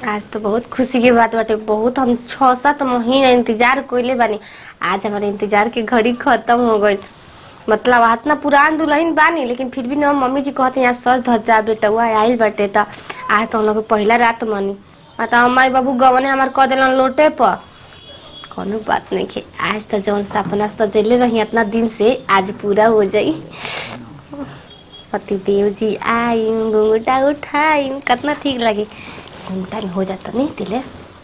आज तो बहुत खुशी की बात बाटे बहुत हम छह सात महीना इंतजार कइले बानी आज हमारे इंतजार के घड़ी खत्म हो गई मतलब इतना पुरान दुल्हन बानी लेकिन फिर भी ना मम्मी जी कहते यहाँ सज धज जा बेटा हुआ आइल बाटे त आज तो हम लोग के पहला रात मनी आ तो हमारे बाबू गवने हमार कह दिलन लोटे पर कोनो बात नहीं के आज तो जौन सपना सजेले रही इतना दिन से आज पूरा हो जाई पति देव जी आई घुंघटा उठाई कितना ठीक लगे घुंघटा में हो जाता नहीं तिले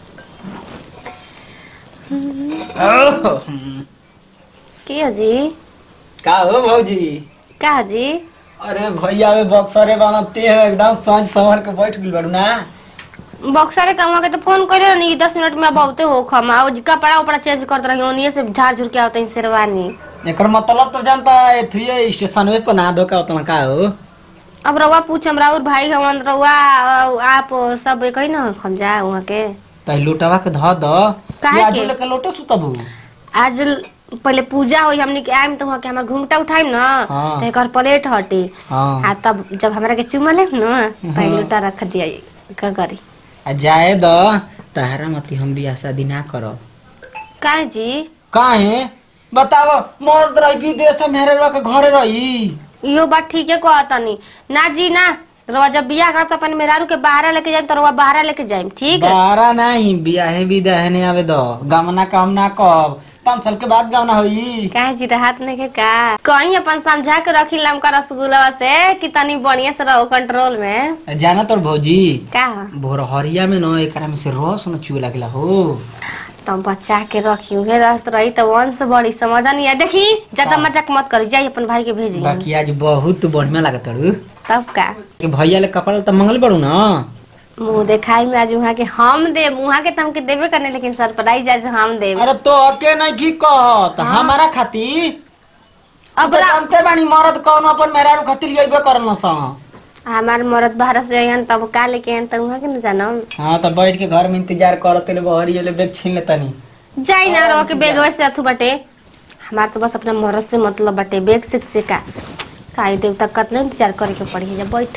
के जी का हो भौजी का जी अरे भैया वे बक्सरे बनते हैं एकदम सांझ संवर के बैठ गइल बाड़ू ना बक्सर के कमा के तो फोन करे रहनी दस मिनट में बहुते हो खमा और कपड़ा उपड़ा चेंज करते रही ओनिए से झाड़ झुर के आवते हैं शेरवानी एकर मतलब तो जानता है थुए स्टेशन पे ना दो का उतना का हो अब रउआ पूछ हमरा और भाई हवन रउआ आप सब एक ही ना हम जा वहाँ के तै लोटवा के ध द काहे या के? जो लेके लोटे सुतबू आज ल- पहले पूजा होई हमनी के आइम तो वहाँ के हमार घूंघटा उठाइम ना हाँ। तो एकर प्लेट हटी हां आ तब जब हमरा के चुमा ले ना पहले उठा रख दिया का करी आ जाए द तहरा मती हम बियाह शादी ना करब काहे जी काहे बताओ मर्द रही विदेश में मेरे के घरे रही इहो बात ठीक है कहतनी ना जी ना रउआ जब बियाह करब तो अपन मेहरारू के बाहर लेके जाइम तो रउआ बाहर लेके जाइम ठीक है बारा नहीं बियाहे विदाहे नहीं आवे दो गमना काम ना कब पाँच साल के बाद गमना होई काहे जी राहत नहीं के का कहीं अपन समझा के रखी लमका रसगुल्ला से कि तनी बढ़िया से रहो कंट्रोल में जाना तोर भौजी का भोर हरिया में न एकरा में से रस न चुए लागला हो तुम बचा के रखी उहे रस रही तो वंश बड़ी समझ नहीं है देखी ज्यादा हाँ। मजाक मत करी जाइए अपन भाई के भेजी बाकी आज बहुत बढ़िया लागत रू तब का कि भैया ले कपड़ा तो मंगल बड़ू ना मुंह देखाई में आज वहाँ के हम दे वहाँ के तो हमके देवे करने लेकिन सरप्राइज आज हम दे अरे तो अके नहीं की कहत हमारा खाती अब अब जानते बानी मरद कौन अपन मेरा खातिर यही करन सा हमार मरद बाहर से आयन तब का लेके आयन तब वहाँ के न जानम हाँ तो बैठ के घर में इंतजार करते ले बहरी ले बैग छीन लेता नहीं जाई ना रहो के बेग से अथु बटे हमार तो बस अपना मरद से मतलब बटे बेग से से का काई देव तक कतना इंतजार करे के पड़ी है जब बैठ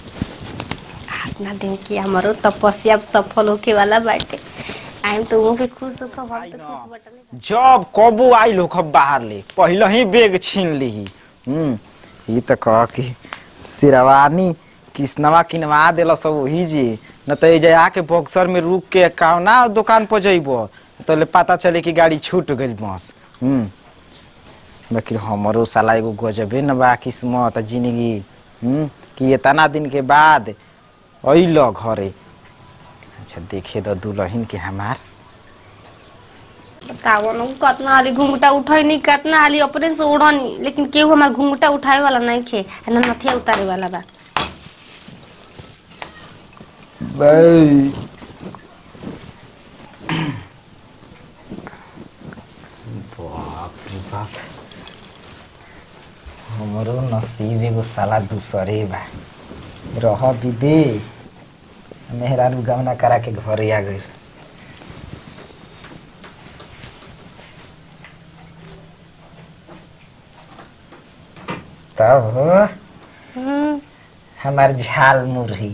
अपना दिन की हमारो तपस्या सफल होके वाला बाटे आइम तो वो के खुश होकर हम तो खुश बटले जब कबू आई लोग बाहर ले पहले ही बेग छीन ली हम्म ई तो कह कि शेरवानी किसनवा किनवा देला सब वही जी न तो ये आके बक्सर में रुक के कौना दुकान पर जइबो तो ले पता चले कि गाड़ी छूट गई बस हम्म बाकी हमरो साला एगो गजबे न बा किस्मत जिंदगी हम्म कि इतना दिन के बाद अइल घरे अच्छा देखे दो दुल्हन के हमार बताओ ना कितना हाली घूंघटा उठाई नहीं कितना हाली अपने से उड़नी लेकिन केहू हमार घूंघटा उठाए वाला नहीं खे आ ना नथिया उतारे वाला बा बाप रे बाप हमरो नसीब एगो साला दूसरे बा रह विदेश मेहरारू गमना करा के घरे आ गई तब हो हम्म, हमार झाल मुरही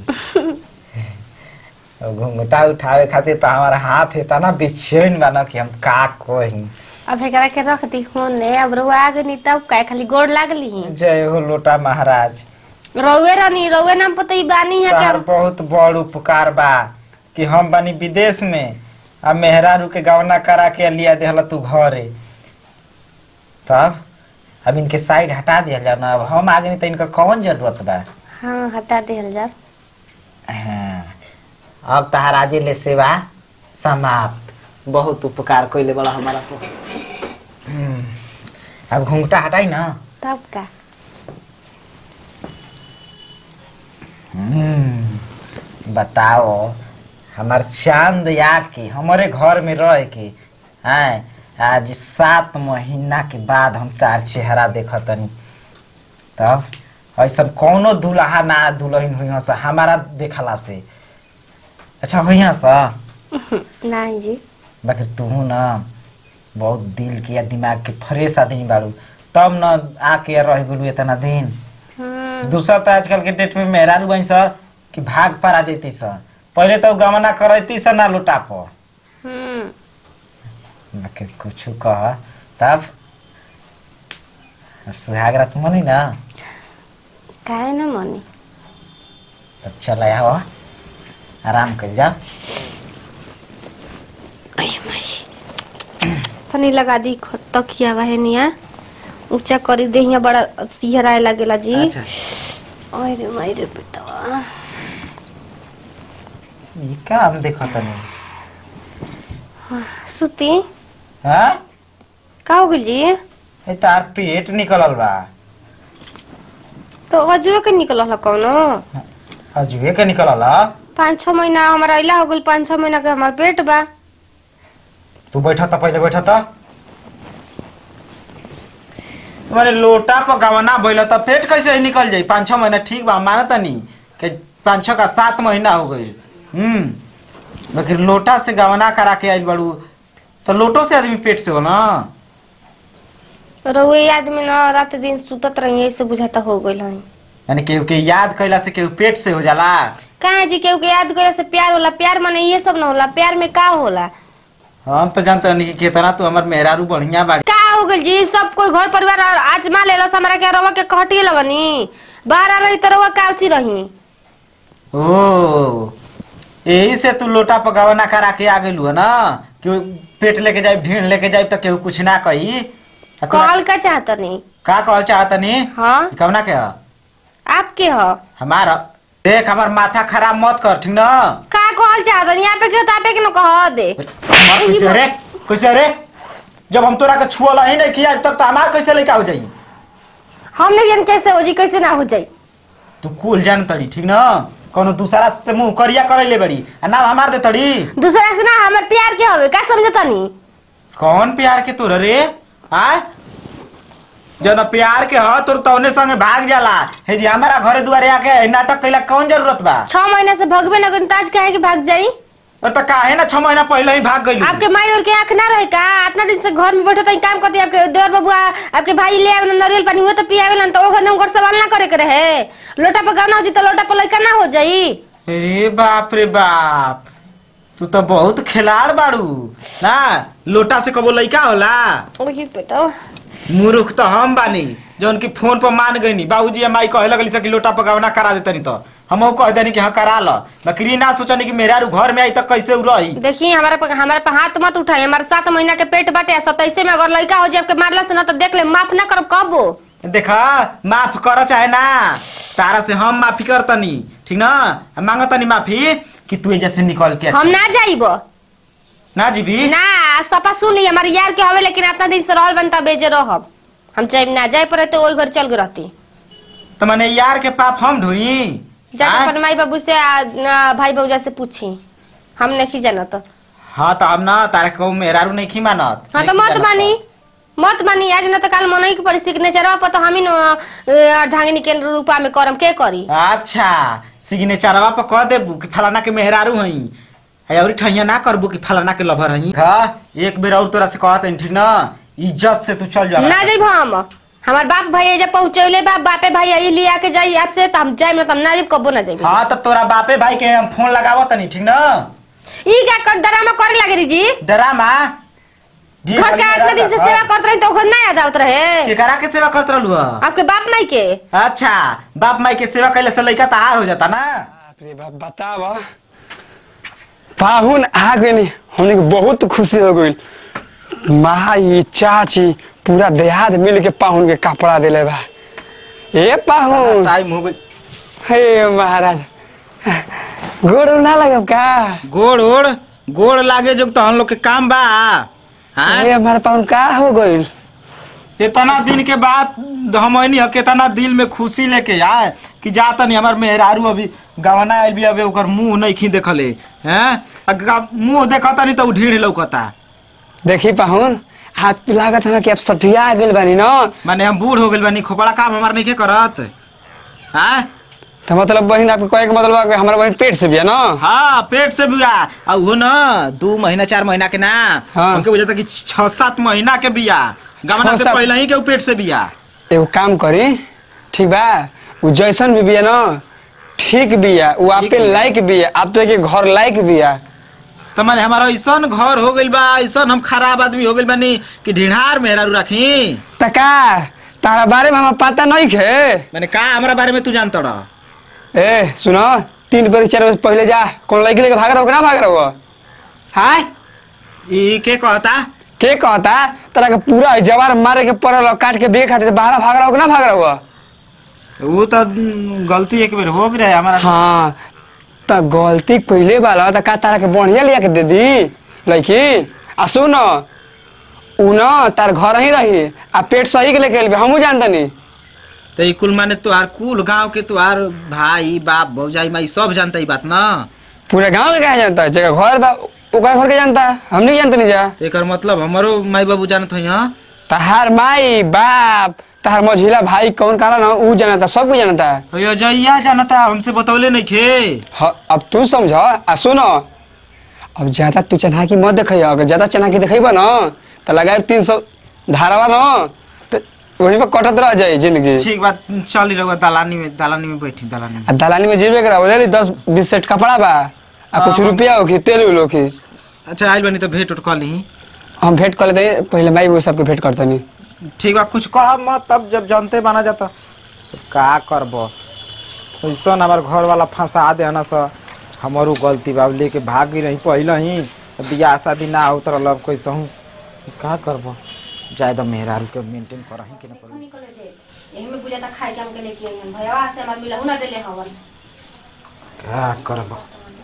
और घुंघटा उठावे खातिर तो हमारा हाथ है ना बेचैन बा ना कि हम का कही अब एकरा के रख दी होने अब रुआ आ गई तब का खाली गोड़ लागली जय हो लोटा महाराज रउए रहनी रउए नाम पता ई बानी है तोहार कि बहुत बड़ उपकार बा कि हम बनी विदेश में आ मेहरारू के गवना करा के लिया देहला तू घरे तब अब इनके साइड हटा दिया जाओ ना अब हम आगे नहीं तो इनका कौन जरूरत बा हाँ हटा देहल जा हाँ अब तहार आजे ले सेवा समाप्त बहुत उपकार कैले बड़ा हमारा को हम्म, अब घूंघटा हटाई ना तब का हम्म, बताओ हमार चांद आके हमारे घर में रह के हैं आज सात महीना के बाद हम तार चेहरा देखतनी तब ऐसा कौनो दुल्हा ना दुल्हन हुई सा हमारा देखला से अच्छा हुई सा नहीं जी बाकी तू ना बहुत दिल के या दिमाग के फ्रेश आदमी बारू तब न आके रह गेलू इतना दिन हम्म, दूसरा तो आजकल के डेट में मेहरारू बन सा कि भाग पर आ जैती सा पहले तो गमना करती से ना लुटा पर हम्म के कुछ कह तब अब सुहागरा तुम नहीं ना काहे न मनी तब चल आया हो आराम कर जाओ अय माई तनी लगा दी ख- तकिया बा है निया ऊंचा करी दे हिया बड़ा सिहराए लागेला जी अच्छा अरे माई रे बेटा ये का हम देखो तनी सुती हाँ का हो गइल जी ये तार पेट निकलल बा तो अजुए के निकलल ह कौनो अजुए के निकलल ह? पाँच छह महीना हमारा इला हो गइल पाँच छह महीना के हमार पेट बा तू बैठा था पहले बैठा था तुम्हारे लोटा पर गवना भइल त पेट कैसे निकल जाई पाँच छह महीना ठीक बा मानत नहीं कि पाँच छह का सात महीना हो गई हम्म लेकिन लोटा से गवना करा के आइल बड़ू तो लोटो से आदमी पेट से हो ना रउए आदमी न रात दिन सुतत रही ऐसे बुझाता हो गइल हई यानी केहू के याद कैला से केहू पेट से हो जाला कहाँ जी केहू के याद करे से प्यार होला प्यार माने ये सब न होला प्यार में का होला हम तो जानते नहीं कि कितना तू हमार मेहरारू बढ़िया बा का हो गइल जी सब कोई घर परिवार आजमा लेलस हमरा के रवा के कहटिए लगनी बाहर आ रही तो रवा काउची रही ओ यही से तू लोटा पर गवना करा के आ गेलू है ना कि पेट लेके जाए भीड़ लेके जाए तो केहू कुछ ना कही आ तोरा- कहल का चाहतनी का कहल चाहत नहीं हाँ कवना के ह? आपके ह हमार देख हमार माथा खराब मत कर ठीक ना का कहल चाहतनी यहाँ पे के तापे के न कह दे हमार कैसे रे कैसे रे जब हम तोरा के छुअल ही नहीं किया आज तक तो हमार कैसे लेके हो जाई हम नहीं जान कैसे हो जी कैसे ना हो जाई तू कुल जान तड़ी ठीक ना कोनो दूसरा से मुंह करिया करे ले बड़ी आ नाम हमार दे तड़ी दूसरा से ना हमार प्यार के हवे का समझतनी कौन प्यार के तोर रे आ जन प्यार के ह तोर तौने संगे भाग जाला हे जी हमारा घरे दुआरे आके नाटक कैला कौन जरूरत बा छह महीना से भगवे न गन ताज काहे के भाग जाई और तो काहे ना छह महीना पहले ही भाग गई आपके माई और के आंख ना रहे का इतना दिन से घर में बैठे तो काम करते आपके देवर बबुआ आपके भाई ले आवे नरियल पानी वो तो पियावे तो ओखर नम घर सवाल ना करे के रहे लोटा पर गाना हो जी तो लोटा पर लइका ना हो जाई रे बाप रे बाप तू तो बहुत खिलाड़ बाड़ू ना लोटा से कबो लइका होला ओही बेटा मूर्ख तो हम बानी जौन की फोन पर मान गईनी बाबूजी या माई कहे लगली कि लोटा पर गवना करा देतनी तो हम कह देनी कि हाँ करा ल बकरी ना सोचनी कि मेरा घर में आई तक कैसे उ रही देखिए हमारे पे हमारे पे हाथ मत उठाई हमारे सात महीना के पेट बाटे सताइसे में अगर लड़का हो जाए आपके मारला से ना तो देख ले माफ ना करब कबो देखा माफ कर चाहे ना तारा से हम माफी करतनी ठीक ना हम मांगतनी माफी कि तू एजा से निकल के हम ना जाइब ना जीबी ना सपा सुन ली हमारे यार के हवे लेकिन इतना दिन से रहल बनता बेजे रहब हम चाहे ना जाए पड़े तो वही घर चल गए रहती तो मैंने यार के पाप हम ढोई जाके हाँ? अपन माई बाबू से आ, आ, भाई भौजा से पूछी हम नहीं जाना तो हाँ तो हम ना तारा को मेहरारू नहीं खी मानत हाँ तो नहीं मत जानत मानी मत मानी आज ना तो काल मन के पड़ी सिग्नेचर पर तो हम ही न अर्धांगिनी के रूपा में करम के करी अच्छा सिग्नेचरवा पर कह देबू कि फलाना के मेहरारू हई है और ठहिया ना करबू कि फलाना के लभर हई हाँ एक बेर और तोरा से कहत हई ठीक ना इज्जत से तू चल जा ना जाइब हम हमार बाप भाई एजा पहुंचौले बाप बापे भाई आई ले आके जाई आपसे तो हम जाइब ना तो हम ना जाइब कबो ना जाइब हाँ तो तोरा बापे भाई के हम फोन लगावत नहीं ठीक ना ई का कर ड्रामा करे लगे री जी डरामा जी, घर का खाली इतना दिन से डरा- सेवा करत रही तो घर ना याद आवत रहे केकरा के सेवा करत रहलू ह? आपके बाप माई के अच्छा बाप माई के सेवा कैले से लइका तहार हो जाता ना बाप रे बाप बतावा पाहुन आ गई हमने के बहुत खुशी हो गई माई चाची पूरा देहात मिल के पाहुन के कपड़ा दिले बा ए पाहुन टाइम हो गई हे महाराज गोड़ उड़ ना लगब का गोड़ ओड़ गोड़ लागे जो तो हम लोग के काम बा हाँ? हे हमारे पाहुन का हो गई इतना दिन के बाद हमनी ह कितना दिल में खुशी लेके आए कि जाता नहीं हमार मेहरारू अभी गवना आइल भी अबे ओकर मुंह नहीं खी देखले हैं आ गा- मुंह देखता नहीं तो उ ढीढ़ लौकता देखी पाहुन हाथ लागत है ना कि अब सटिया आ गइल बानी ना माने हम बूढ़ हो गइल बानी खोपड़ा काम हमार नहीं के करत हाँ तो मतलब बहन आपके कहे के मतलब बा कि हमारा बहन पेट से भी है ना हाँ पेट से बिया आ वो ना दू महीना चार महीना के ना हाँ। हमके बुझाता कि छह सात महीना के बिया गवना छह से सात- पहले ही के उ पेट से बिया एगो काम करी ठीक बा उ जैसन भी बिया ना ठीक बिया उ आपे लायक बिया आपे के घर लायक बिया तो मैंने हमारा ऐसा घर हो गइल बा ऐसा हम खराब आदमी हो गइल बानी कि ढिढार मेहरारू रखी त का तारा बारे में हमें पता नहीं खे मैंने कहा हमारा बारे में तू जानता रहा ए सुनो तीन बजे चार बजे पहले जा कौन लड़की लेके भाग रहा हो कि ना भाग रहा हो हाय ई के कहता के कहता तोरा के पूरा जवार मारे के पड़ल और काट के बेग खाते बाहर भाग रहा हो कि ना भाग रहा हो वो तो हम्म, गलती एक बेर हो गई हमारा हाँ त गलती पहले वाला त का तारा के बढ़िया लिया के दे दी लड़की आ सुन उ न तार घर ही रही आ पेट सही के लेके एलबे हमहू जानतनी तो ई कुल माने तुहार कुल गांव के तुहार भाई बाप भौजाई माई सब जानता ई बात ना पूरे गांव के कहा जानता जगह घर बा ओकरा घर के जानता हम नहीं जानते नहीं जा तो एकर मतलब हमारो माई बाबू जानत हई हां तहार माई बाप तहार मझिला भाई कौन काला ना उ जानता सब कुछ जानता तो अजैया जानता हमसे बतौले नहीं खे ह- अब तू समझ आ सुन अब ज्यादा तू चनाकी मत देख अगर ज्यादा चनाकी देखेबा ना तो लगाए तीन सौ धारावा ना तो वहीं पर कटत रह जाए जिंदगी ठीक बात चल ही रहुआ दलानी में दलानी में बैठी दलानी में आ दलाली में जेबे करा बोले दस बीस सेट कपड़ा बा आ कुछ हाँ। रुपया होखी तेल उल होखी अच्छा आइल बनी तो भेंट उठ कर ली हम भेंट कर लेते पहले माई वो सबके भेंट करतनी ठीक बा कुछ कह मत तब जब जानते बना जाता तो का करब ऐसा हमार घर वाला फंसा दे ना सा हमारू गलती बा लेके भाग रही पहले ही बियाह शादी ना हो तर लब कैसे हूँ का करब जाए तो मेहरारू के मेंटेन करही कि ना करही यही में बुझाता खाए के हमके लेके आई हम भैया से हमार मिलहु ना देले हवन का करब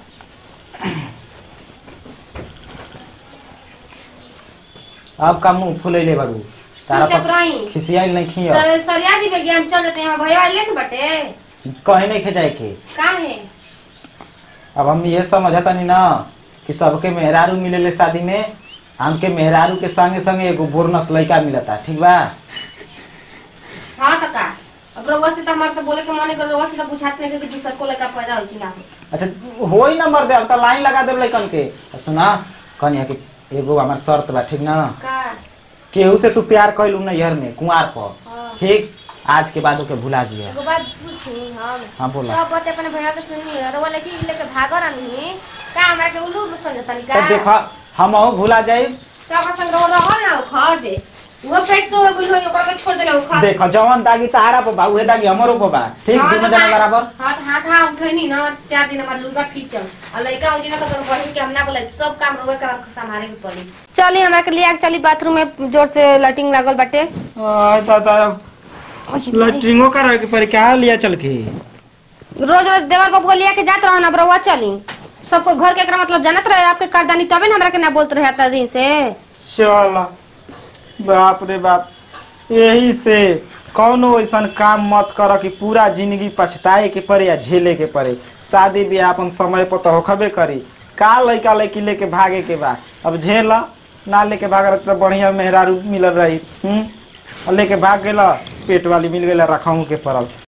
अब का मुंह फुलैले बाबू तारा चुपचाप पर रही खिसियाइल नहीं खिया सर सरिया जी बेगी हम चल जाते हैं भैया ले न बटे कहीं नहीं खिंचाए के का है अब हम ये समझता नहीं ना कि सबके मेहरारू मिलेले शादी में हमके मेहरारू के संगे संगे एगो बोरनस लड़का मिलता ठीक बा हाँ तो का अब रउआ से तो हमारे तो बोले के मन कर रउआ से तो बुझात नहीं कि दूसर को लड़का पैदा हो कि ना हो अच्छा हो ही ना मर दे अब तो लाइन लगा दे लड़कन के आ सुना कन्या के एगो हमार शर्त बा ठीक ना का केहू से तू प्यार कैलू नैहर में कुंवार पर हाँ। ठीक आज के बाद ओके भुला जिया एगो बात पूछी हम हाँ बोला सब बात अपने भैया के सुनी रउआ लड़की लेके भागो रहनी का हमरा के उल्लू समझतनी का तो देखा हम भुला जाए तो ओकर संग रउआ रहल ना खा दे वो पेट से हो गइल होई ओकर के छोड़ देले उ खा देखो जवन दागी तारा पर बा उहे दागी हमरो पर बा ठीक हाँ, दोनों तो जना का- बराबर हाँ तो हाथ हाथ उठैनी ना चार दिन हमार लुगा खींचल आ लड़का हो जी ना तो अपन बहिन के हम ना बोले सब काम रोए के हमके संभाले के पड़ी चली हमरा के लिया के चली बाथरूम में जोर से लैट्रिन लागल बाटे आ, दादा लैट्रिंगो करे के पड़ी क्या लिया चल के रोज रोज देवर बाबू लिया के जात रहन अब रउआ चली सबको घर के एकरा मतलब जानत रहे आपके करदानी तबे ना हमरा के ना बोलत रहे आता दिन से चल बाप रे बाप यही से कौनो ऐसा काम मत कर कि पूरा जिंदगी पछताए के पड़े या झेले के पड़े शादी ब्याह अपन समय पर तो होखबे करी का लड़का लड़की लेके भागे के बा अब झेल ना लेके भाग रहे तो बढ़िया मेहरारू मिलल रही हम्म और लेके भाग गेला पेट वाली मिल गई रखाऊ के पड़ल